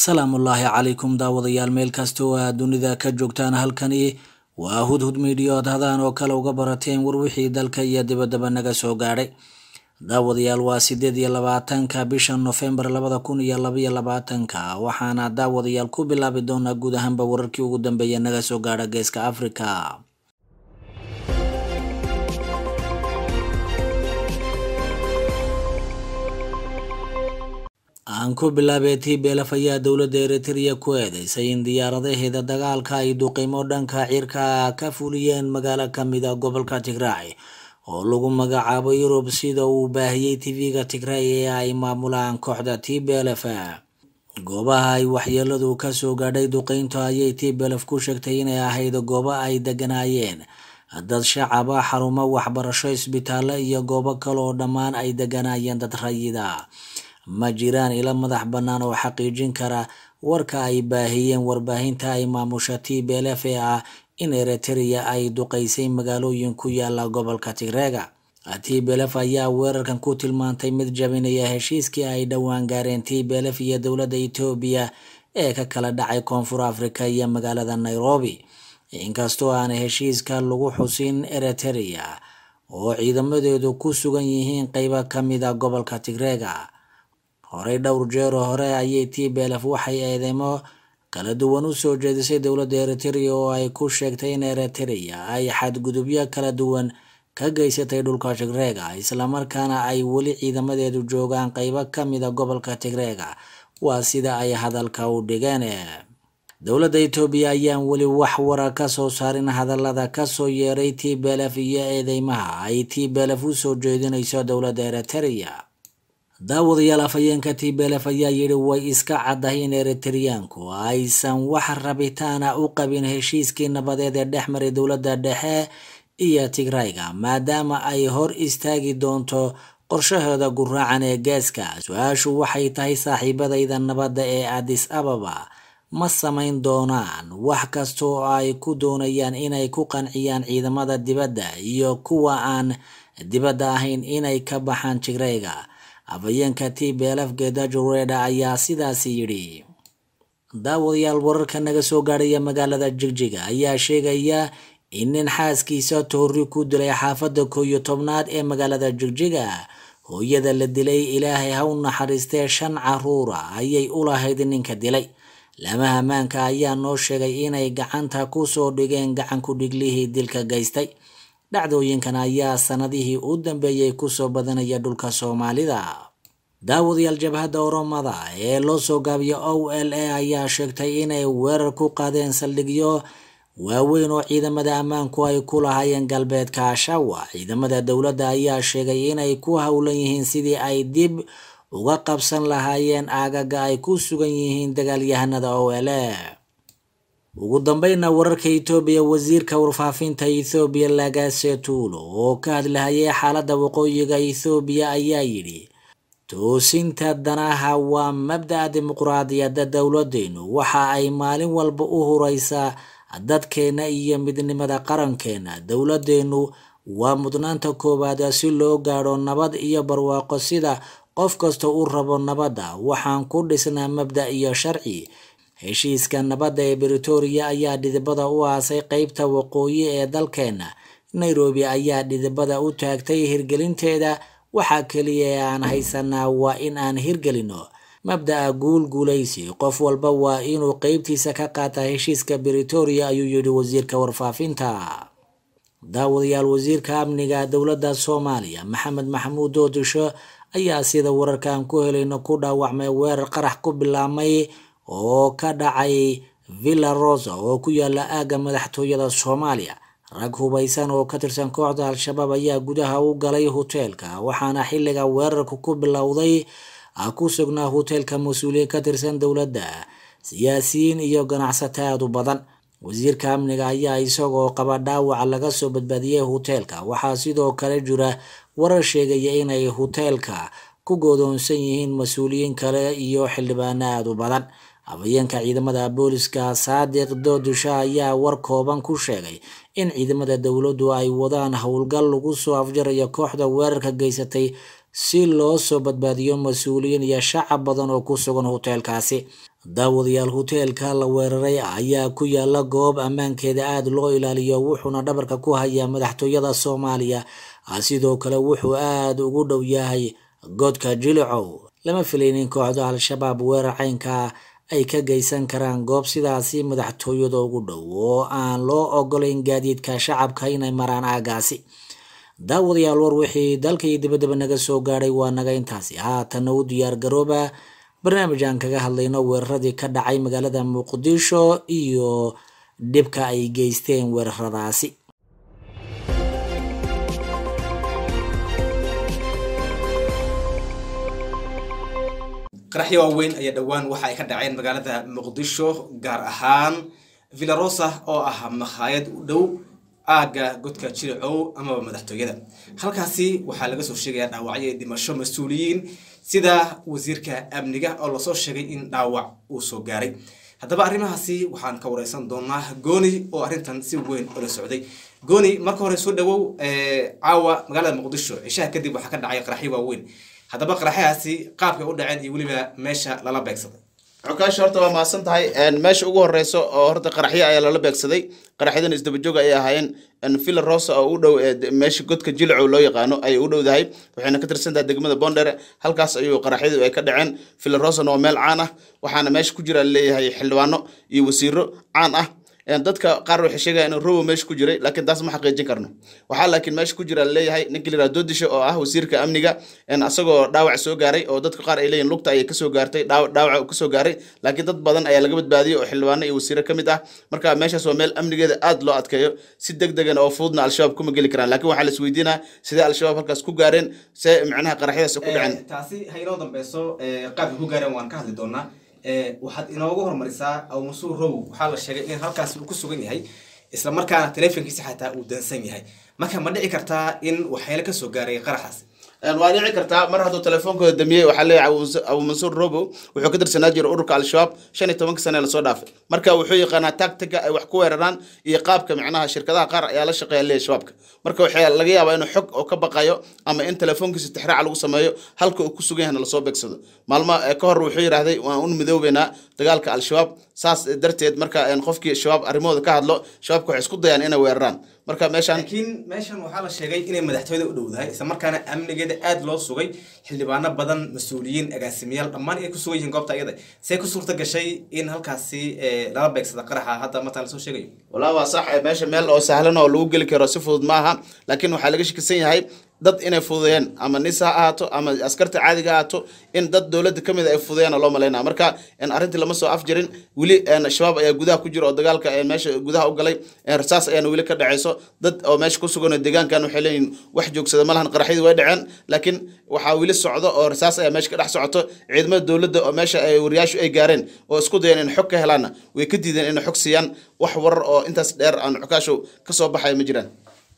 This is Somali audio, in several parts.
salaamullaahi calaykum daawadayaal meel kasta oo aad dunida ka joogtaan halkani waa hudhud miidiyo od hadaan oo kale uga barateen war wixii dalka iyo dibaddaba naga soo gaadhay daawadayaal waa sideed iyo labaatanka bisha nofembar labada kun iyo labaiyo labaatanka waxaana daawadayaal ku bilaabi doonaa guud ahaanba wararkii ugu dambeeya naga soo gaadha geeska afrika aan ku bilaabay tblf ayaa dowladda eritrea ku eedeysay in diyaaradaheeda dagaalka ay duqeymo dhanka cirka ka fuliyeen magaalo kamida gobolka tigraay oo lagu magacaabo yurub sida uu baahiyey tv-ga tigraay ee ay maamulaan kooxda tblf goobaha ay waxyeeladu kasoo gaadhay duqeynta ayay tblf ku sheegtay inay ahayd goobo ay deganaayeen dad shacaba xarumo waxbarasho isbitaallo iyo goobo kale oo dhammaan ay deganaayeen dad rayida ma jiraan ilo madax bannaan oo xaqiijin kara warka ay baahiyeen warbaahinta ay maamusha tblf ee ah in eritrea ay duqeysay magaalooyin ku yaala gobolka tigreega tblf ayaa weerarkan ku tilmaantay mid jabinaya heshiiskii ay dhowaan gaareen tblf iyo dowladda etoobiya ee ka kala dhacay koonfur africa iyo magaalada nairobi inkastoo aan heshiiska lagu xusin eritrea oo ciidamadeedu ku sugan yihiin qeybo kamida gobolka tigreega horey dhowr jeero hore ayay tblf waxay eedeymo kala duwan usoo jeedisay dowladda eritrea oo ay ku sheegtay in eritrea ay xadgudubyo kala duwan ka geysatay dhulka tigreega islamarkaana ay weli ciidamadeedu joogaan qeybo kamida gobolka tigreega waa sida ay hadalka u dhigeen dowladda etoobiya ayaan weli wax wara kasoo saarin hadalada kasoo yeeray tblf iyo eedeymaha ay tblf usoo jeedinayso dowladda eritrea daawadayaal afhayeenka tblf ayaa yidhi way iska caddahay in eritareyaanku aysan wax rabitaana u qabin heshiiskii nabadeed ee dhex maray dowladda dhexe iyo tigrayga maadaama ay hor istaagi doonto qorshaheeda guraacan ee geeska su-aashu waxay tahay saaxiibadayda nabadda ee adis ababa ma samayn doonaan wax kasta oo ay ku doonayaan inay ku qanciyaan ciidamada dibadda iyo kuwa aan dibadda ahayn inay ka baxaan tigrayga afhayeenka tblf gedajo reda ayaa sidaasi yidhi daawadayaal wararka naga soo gaadhaya magaalada jigjiga ayaa sheegaya in nin xaaskiisa toori ku dilay xaafadda koo iyo tobnaad ee magaalada jigjiga hooyada la dilay ilaahay ha u naxariistee shan caruura ayay u lahayd ninka dilay lamaha ammaanka ayaa noo sheegay inay gacanta kusoo dhigeen gacanku dhiglihii dilka geystay dhacdooyinkan ayaa sanadihii u dambeeyey kusoo badanaya dhulka soomaalida daawadayaal jabhadda oromada ee loo soo gaabiyo o l a ayaa sheegtay inay weerar ku qaadeen saldhigyo waaweyn oo ciidamada ammaanku ay ku lahaayeen galbeedka ashawa ciidamada dowladda ayaa sheegay inay ku howlan yihiin sidii ay dib uga qabsan lahaayeen aagaga ay ku sugan yihiin dagaalyahanada o l a ugu dambeyna wararka etoobiya wasiirka warfaafinta ethoobiya lagase tuulo oo ka hadlahayay xaaladda waqooyiga ethoobiya ayaa yidhi toosinta danaha waa mabda'a dimuqraadiyadda dowladdeenu waxa ay maalin walba u huraysaa dadkeena iyo midnimada qarankeena dowladdeenu waa mudnaanta koowaad si loo gaadho nabad iyo barwaaqo sida qof kasta u rabo nabadda waxaan ku dhisnaa mabda iyo sharci heshiiska nabadda ee britoria ayaa dhidibada u aasay qeybta waqooyi ee dalkeena nairobi ayaa dhidibada u taagtay hirgelinteeda waxaa keliya ee aan haysanaa waa in aan hirgelino mabda'a guul guulaysi qof walba waa inuu qeybtiisa ka qaataa heshiiska britoria ayuu yidhi wasiirka warfaafinta daawadayaal wasiirka amniga dowladda soomaaliya maxamed maxamuud doodisho ayaa sida wararkaan ku helayno ku dhaawacmay weerar qarax ku bilaabmay oo ka dhacay villa rosa oo ku yaala aagga madaxtooyada soomaaliya rag hubaysan oo ka tirsan kooxda al-shabaab ayaa gudaha u galay hoteelka waxaana xilliga weerarku ku bilowday ku sugnaa hoteelka mas-uuliyiin ka tirsan dowladda siyaasiyiin iyo ganacsato aada u badan wasiirka amniga ayaa isagoo qaba dhaawaca laga soo badbaadiyey hoteelka waxaa sidoo kale jira warar sheegaya inay hoteelka ku goodoonsan yihiin mas-uuliyiin kale iyo xildhibaano aada u badan afhayeenka ciidamada booliska saadiq doodisha ayaa war kooban ku sheegay in ciidamada dowladdu ay wadaan howlgal lagu soo afjarayo kooxda weerarka geysatay si loo soo badbaadiyo mas-uuliyiin iyo shacab badan oo ku sugan hoteelkaasi daawadayaal hoteelka la weeraray ayaa ku yaala goob ammaankeeda aada loo ilaaliyo wuxuuna dhabarka ku hayaa madaxtooyada soomaaliya sidoo kale wuxuu aada ugu dhow yahay godka jilicow lama filaynin kooxda al-shabaab weerar caynka ay ka geysan karaan goob sidaasi madaxtooyada ugu dhow oo aan loo ogolayn gaadiidka shacabka inay maraan aagaasi daawadayaal war wixii dalka iyo dibadaba naga soo gaadhay waa naga intaasi haatana u diyaar garooba barnaamij aan kaga hadlayno weeraradii ka dhacay magaalada muqdisho iyo dhibka ay geysteen weeraradaasi qaraxyo waaweyn ayaa dhowaan waxa ay ka dhaceen magaalada muqdisho gaar ahaan villarosa oo ah makhaayad u dhow aagga godka jiricow amaba madaxtooyada halkaasi waxaa laga soo sheegayaa dhaawacyo iyo dhimasho mas-uuliyiin sida wasiirka amniga oo lasoo sheegay in dhaawac uu soo gaaray haddaba arrimahaasi waxaan ka wareysan doonaa gooni oo arrintan si weyn ula socday gooni marka hore soo dhawow caawa magaalada muqdisho cishaha kadib waxaa ka dhacay qaraxyo waaweyn haddaba qaraxyahaasi qaabkay u dhaceen iyo weliba meesha lala beegsaday cokaash horta waa mahadsan tahay meesha ugu horeyso oo horta qaraxyo ayaa lala beegsaday qaraxyadan isdabajoog ayay ahaayeen villa rosa oo u dhow meesha godka jilicow loo yaqaano ayay u dhowdahay waxayna ka tirsan tahay degmada bondere halkaas ayuu qaraxyadu ay ka dhaceen villa rosana waa meel caan ah waxaana meesha ku jira leeyahay xildhibaano iyo wasiiro caan ah dadka qaar waxay sheegaya inuu robo meesha ku jiray laakiin taas ma xaqiijin karno waxaa laakiin meesha ku jira leeyahay ninka la yihahdo doodisho oo ah wasiirka amniga asagoo dhaawac soo gaaray oo dadka qaar ay leeyihin lugta ayay kasoo gaartay dhaawac uu kasoo gaaray laakiin dad badan ayaa laga badbaadiyey oo xildhibaano iyo wasiiro ka mid ah marka meeshaas waa meel amnigeeda aad loo adkeeyo si deg degan oo fududna al-shabaab kuma geli karaan laakiin waxaa la isweydiinaa sidee al-shabaab halkaas ku gaareen see macnaha qaraxyadaas ku dhaceen taasi ha inoo dambeyso qaabka ku gaareen waan ka hadli doonaa waxaad inoogu hormarisaa awmasuur row waxaa la sheegay in halkaasi uu ku sugan yahay isla markaana teleefonkiisa xataa uu dansan yahay marka ma dhici kartaa in waxyaale kasoo gaaray qaraxaas waa dhici kartaa mar hadduu telefoonkooda damiyey waxaa leeyahay abu mansuur robo wuxuu ka tirsanaa jira ururka al-shabaab shan iyo tobanka sane lasoo dhaafay marka wuxuu yaqaanaa tactica ay wax ku weeraraan iyo qaabka macnaha shirkadaha qaar ayaa la shaqeeya leeyahay shabaabka marka waxaa laga yaabaa inuu xog oo ka baqayo ama in telefoonkiisa tixraaca lagu sameeyo halka uu ku sugan yahna lasoo beegsado maalmo ka hor wuxuu yidhaahday waan un midoobeynaa dagaalka al-shabaab saas darteed marka qofkii shabaab arrimahooda ka hadlo shabaabka waxay isku dayaan inay weeraraan marka meeshaan laakiin meeshan waxaa la sheegay inay madaxtooyada u dhowdahay isla markaana amnigeeda aada loo sugay xildhibaano badan mas-uuliyiin agaasimayaal dhammaan ay ku sugan yihiin goobta iyada see ku suurta gashay in halkaasi lala beegsada qaraxa hadda mataan lasoo sheegayo walaa waa sax meesha meel oo sahlan oo lagu geli karo si fudud maaha laakiin waxaa laga shakisan yahay dad inay fududeeyeen ama nis ha ahaato ama askarta caadiga ahaato in dad dowladda ka mid a ay fududeeyaan loo malaynaya marka arrintii lama soo afjarin weli shabaab ayaa gudaha ku jira oo dagaalka meesha gudaha u galay rasaas ayaana weli ka dhaceyso dad oo meesha ku sugan oo deegaankan waxay leeyihin wax joogsada malahan qaraxyadii way dhaceen laakiin waxaa weli socdo oo rasaas ayaa meesha ka dhex socoto ciidamada dowladda oo meesha ay wariyaashu ay gaareen oo isku dayeen in xog ka helaanna way ka diideen inay xog siiyaan wax warar oo intaas dheer aan xukaashow ka soo baxaya ma jiraan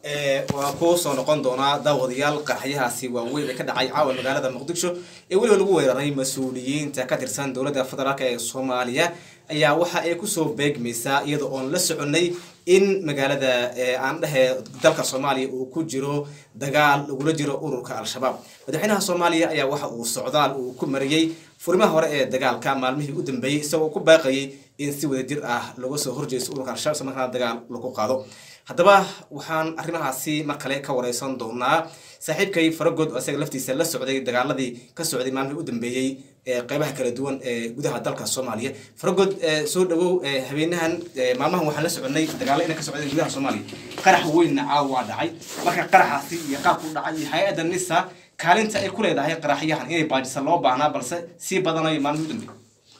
waa ku soo noqon doonaa daawadayaal qaraxyahaasi waaweyn ee ka dhacay caawa magaalada muqdisho ee weliba lagu weeraray mas-uuliyiinta ka tirsan dowladda federaalk ee soomaaliya ayaa waxa ay kusoo beegmaysaa iyada oon la soconay in magaalada aan dhehe dalka soomaaliya uu ku jiro dagaal lagula jiro ururka al-shabaab madaxweynaha soomaaliya ayaa waxa uu socdaal uu ku mariyey furimaha hore ee dagaalka maalmihii u dambeeyey isagoo ku baaqayay in si wadajir ah laga soo horjeesto ururka al-shabaab isla markaana dagaal lagu qaado haddaba waxaan arrimahaasi mar kale ka wareysan doonaa saaxiibkay faragood oo isaga laftiisa la socday dagaaladii ka socday maalmihii u dambeeyey ee qeybaha kala duwan ee gudaha dalka soomaaliya faragood soo dhawow habeenahan maalmahan waxaan la soconay dagaalo inay ka socdeen gudaha soomaaliya qarax weynna caawa waa dhacay marka qaraxaasi iyo qaabku dhacay iyo hay-adda nisa kaalinta ay ku leedahay qaraxyahan inay baajisa loo baahnaa balse sii badanayo maalmihii u dambeeyey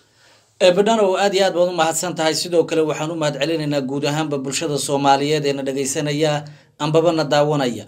badhanow aad iyo aad baad u mahadsan tahay sidoo kale waxaan u mahad celinaynaa guud ahaanba bulshada soomaaliyeed ee na dhagaysanaya ambaba na daawanaya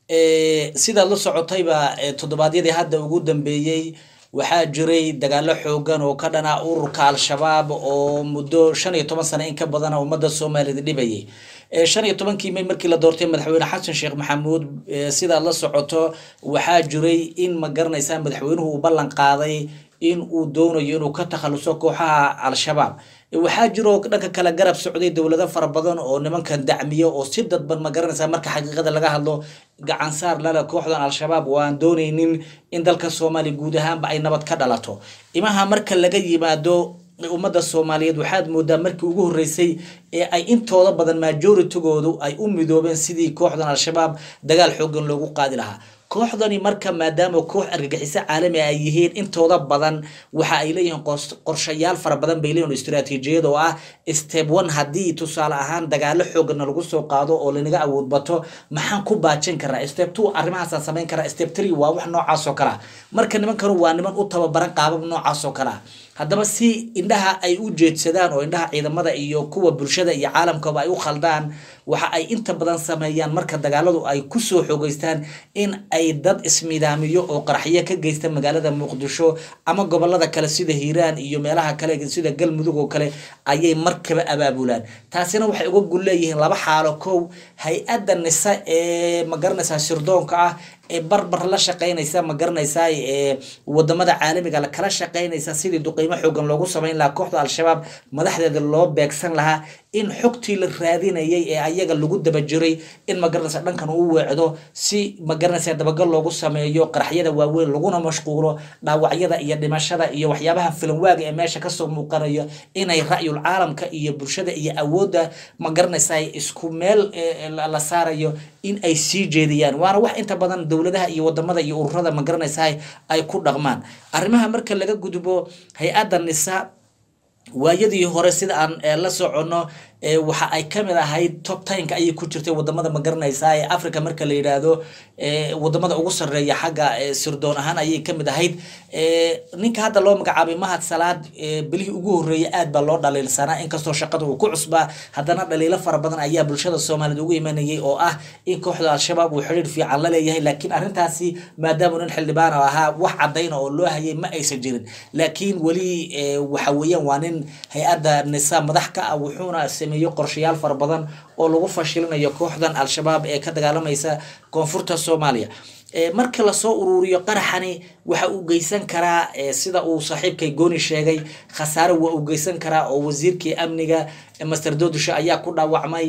sidaad la socotayba toddobaadyadii hadda ugu dambeeyey waxaa jiray dagaalo xoogan oo ka dhana ururka al-shabaab oo muddo shan iyo toban sano in ka badana ummadda soomaaliyed dhibayay shan iyo tobankii may markii la doortay madaxweyne xasan sheekh maxamuud sidaad la socoto waxaa jiray in ma garanaysaa madaxweynuhu uu ballan qaaday in uu doonayo inuu ka takhaluso kooxaha al-shabaab waxaa jiroo dhanka kale garab socday dowlado fara badan oo nimankan dacmiya oo si dadban ma garanaysaa marka xaqiiqada laga hadlo gacansaar lale kooxdan al-shabaab oo aan doonaynin in dalka soomaaliya guud ahaanba ay nabad ka dhalato imaha marka laga yimaado ummadda soomaaliyeed waxaad moodaa markii ugu horreysay ee ay intooda badan majoritygoodu ay u midoobeen sidii kooxdan al-shabaab dagaal xoogan loogu qaadi lahaa kooxdani marka maadaama koox argagixiso caalami ay yihiin intooda badan waxa ay leeyihiin qorshayaal fara badan bay leeyihin istaraatiijiyad oo ah step one haddii tusaale ahaan dagaalo xoogana lagu soo qaado oo lanaga awood bato maxaan ku baajin karaa step two arrimahaasaan samayn karaa step three waa wax noocaas oo kale ah marka nimankanu waa niman u tababaran qaabab noocaas oo kale ah haddaba si indhaha ay u jeedsadaan oo indhaha ciidamada iyo kuwa bulshada iyo caalamkaba ay u khaldaan waxa ay inta badan sameeyaan marka dagaaladu ay kusoo xoogeystaan in ay dad ismidaamiyo oo qaraxyo ka geysta magaalada muqdisho ama gobolada kale sida hiiraan iyo meelaha kale sida galmudug oo kale ayay markaba abaabulaan taasina waxay uga gul leeyihiin laba xaalo kow hay-adda nisa ee magaranaysaa sirdoonka ah ee barbar la shaqeynaysa ma garanaysaa ee wadamada caalamiga kala shaqeynaysa sidii duqeymo xoogan loogu sameyn lahaa kooxda al-shabaab madaxdeeda loo beegsan lahaa in xogtii la raadinayay ee ayaga lagu daba jiray in magaranaysa dhankan uu weecdo si magaranaysa dabagal loogu sameeyo qaraxyada waaweyn laguna mashquulo dhaawacyada iyo dhimashada iyo waxyaabaha filanwaaga ee meesha kasoo muuqanayo inay ra'yul caalamka iyo bulshada iyo awoodda magaranaysa isku meel la saarayo in ay sii jeediyaan waana wax inta badan dowladaha iyo wadamada iyo ururada magaranaysa ay ku dhaqmaan arrimaha marka laga gudbo hay-adda nisa waayadii hore sida aan la soconno waxa ay kamid ahayd top tinka ayay ku jirtay wadamada magaranaysa ee africa marka la yidhaahdo wadamada ugu sareeya xagga sirdoon ahaan ayay kamid ahayd ninka hadda loo magacaabay mahad salaad bilihii ugu horeeyay aad baa loo dhaliilsanaa inkastoo shaqada uu ku cusbaa haddana dhaliilo fara badan ayaa bulshada soomaaliyeed ugu imanayay oo ah in kooxda al-shabaab uu xidhiir fiican la leeyahay laakiin arrintaasi maadaama nin xildhibaan ahaa wax cadayna oo loo hayay ma aysan jirin laakiin weli waxa weeyaan waa nin hay-adda nisa madax ka ah wuxuuna sameeyo qorshayaal fara badan oo lagu fashilinayo kooxdan al-shabaab ee ka dagaalamaysa koonfurta soomaaliya marka lasoo uruuriyo qaraxani waxa uu geysan karaa sida uu saaxiibkay gooni sheegay khasaare waa uu geysan karaa oo wasiirkii amniga master dodusha ayaa ku dhaawacmay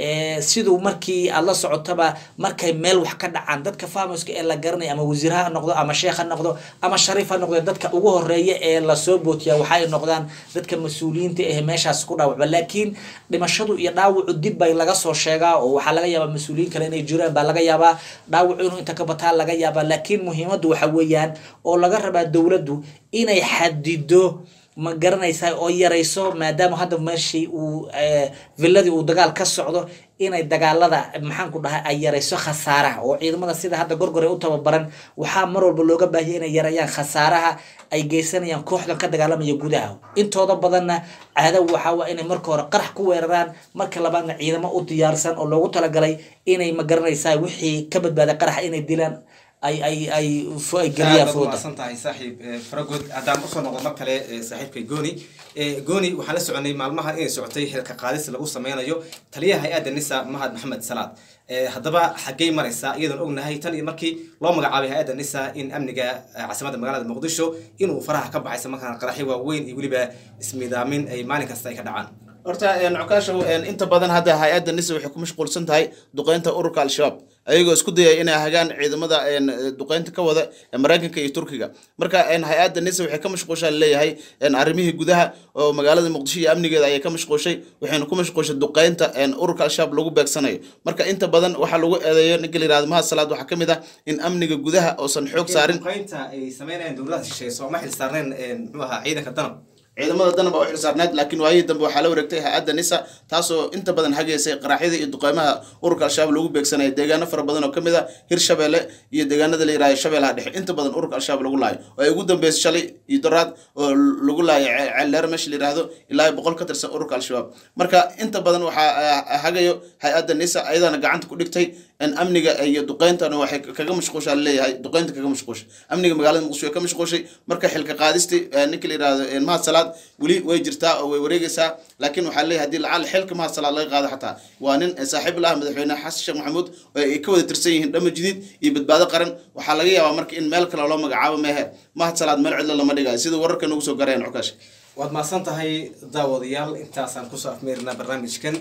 siduu markii aad la socotaba markay meel wax ka dhacaan dadka famuska ee la garanaya ama wasiir ha noqdo ama sheekh ha noqdo ama shariif ha noqdo dadka ugu horeeya ee lasoo bootiya waxay noqdaan dadka mas-uuliyiinta ee meeshaas ku dhaawacba laakiin dhimashadu iyo dhaawacu dib bay laga soo sheegaa oo waxaa laga yaabaa mas-uuliyiin kale inay jiraan baa laga yaabaa dhaawacu inuu inta ka bataa laga yaabaa laakiin muhiimaddu waxa weeyaan oo laga rabaa dowladdu inay xadido ma garanaysaa oo yarayso maadaama hadda meeshii uu villadii uu dagaal ka socdo inay dagaalada maxaan ku dhahay ay yarayso khasaaraha oo ciidamada sida hadda gorgore u tababaran waxaa mar walba looga baahiyay inay yarayaan khasaaraha ay geysanayaan kooxdan ka dagaalamaya gudaha intooda badanna caado waxaa waa inay marka hore qarax ku weeraraan marka labaadna ciidamo u diyaarsan oo loogu talagalay inay ma garanaysaa wixii ka badbaaday qaraxa inay dilaan ay ay ay ay geliyaan fooda maasan tahay saaxiib faragood haddaan usoo noqdo mar kale saaxiibkay gooni gooni waxaan la soconay maalmahan inay socotay xilka qaadis lagu sameynayo taliyaha hay-adda nisa mahad maxamed salaad haddaba xaggey maraysaa iyadoon ognahay tan iyo markii loo magacaabay hay-adda nisa in amniga caasimadda magaalada muqdisho inuu faraha ka baxaysa markaan qaraxyo waaweyn iyo weliba ismiidaamin ay maalin kasta ay ka dhacaan horta cukaashow inta badan hadda hay-adda nisa waxay ku mashquulsan tahay duqeynta ururka al-shabaab ayagoo isku dayay inay hagaan ciidamada duqeynta ka wada maraykanka iyo turkiga marka hay-adda nisa waxay ka mashquushaa leeyahay arrimihii gudaha oo magaalada muqdisho iyo amnigeeda ayay ka mashquushay waxayna ku mashquushay duqeynta ururka al-shabaab lagu beegsanayo marka inta badan waxaa lagu eedeeyo ninka la yihahdo mahad salaad waxaa kamid ah in amniga gudaha oosan xoog saarin duqeynta ay sameynayaan dowladaha shisheeye sooma xil saarneen muxuu ahaa ciidanka danab ciidamada danab baa u xilsaarneed laakiin waayihii dambe waxaa la wareegtay hay-adda nisa taasoo inta badan hageysay qaraxyada iyo duqeymaha ururka al-shabaab lagu beegsanaya deegaano fara badan oo kamid a hirshabeelle iyo deegaanada la yihahdo shabeellaha dhexe inta badan ururka al-shabaab lagu laayo oo ay ugu dambeysay shalay iyo doraad oo lagu laayo ceeldheer meesha la yihahdo ilaa boqol ka tirsan ururka al-shabaab marka inta badan waxaa hagayo hay-adda nisa ayadana gacanta ku dhigtay in amniga iyo duqeyntana waxay kaga mashquushaa leeyahay duqeynta kaga mashquushay amniga magaalada muqdisho way ka mashquushay marka xilka qaadisti ninka la yihahdo mahad salaad weli way jirtaa oo way wareegaysaa laakiin waxaa leeyahay hadii lacaal xilka mahad salaad laga qaado xataa waa nin saaxiib la ah madaxweyne xasan sheekh maxamuud oo ay ka wada tirsan yihiin dhama jadiid iyo badbaado qaran waxaa laga yaabaa marka in meel kale loo magacaabo meehe mahad salaad meel cidlo lama dhigayo sida wararka nagu soo garayaan cukaash waad mahadsan tahay daawadayaal intaasaan kusoo afmeerinaa barnaamijkan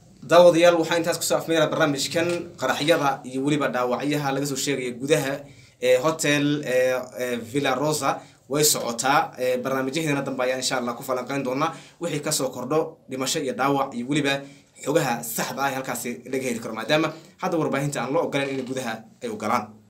daawadayaal waxaa intaas kusoo afmeera barnaamijkan qaraxyada iyo weliba dhaawacyaha laga soo sheegaya gudaha ee hotel ee, ee, villa rosa way socotaa ee, barnaamijyaheena dambe ayaa insha allah ku falanqeyn doonaa wixii kasoo kordho dhimasho iyo dhaawac iyo weliba xogaha saxda ah ee halkaasi laga heli karo maadaama hadda warbaahinta aan loo ogolan in gudaha ay u galaan